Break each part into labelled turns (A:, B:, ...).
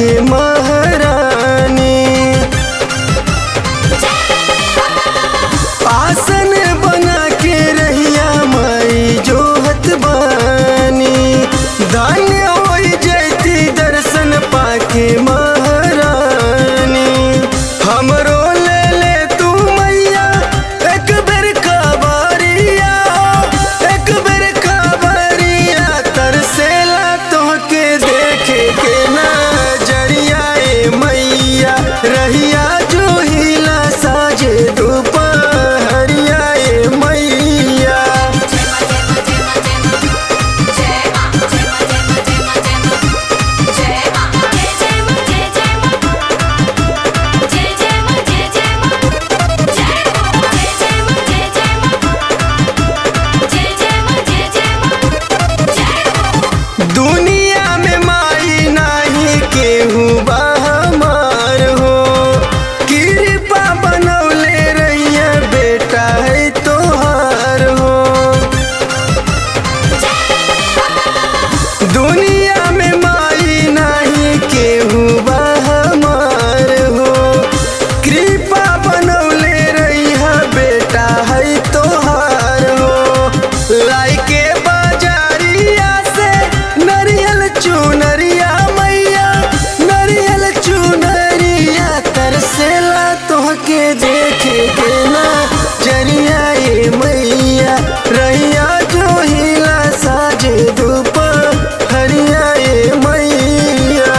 A: महारानी आसन बना के रहिया माई जोहत बानी धन्य हो जैती दर्शन पाके महारानी हमरो ले ले तू मैया एक बेर खबरिया एक बेर खबरिया तरसेला तोहके देखे के नजरिया ए मैया रहिया जो हिला साजे दोपहरिया ए मैया दुनिया में माई नाही केहू बा हमार हो कृपा बनौले रहिया बेटा है तोहार हो दुनिया में माई नाही केहू बा हमार हो कृपा बनौले रहिया बेटा है तोहार हो लाइके बाजारिया से नरियल चुनरिया मैया नरियल चुनरिया तरसेला तोहके देखे के ना जरिया ए मैया रहिया जो हिला साजे धूप हरिया ए मैया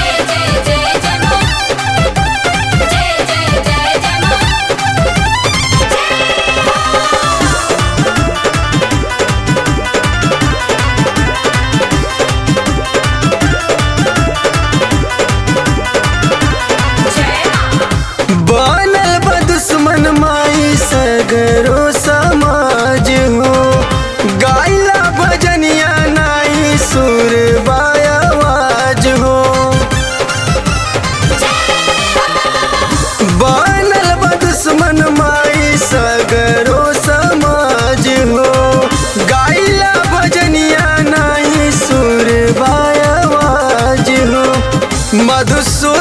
A: बनल बा दुश्मन माई सगरो समाज हो गाइला भजनिया नाई सुर आवाज हो बनल बा दुश्मन माई सगरो समाज हो गाइला भजनिया नाई सुर आवाज हो मधुसूदन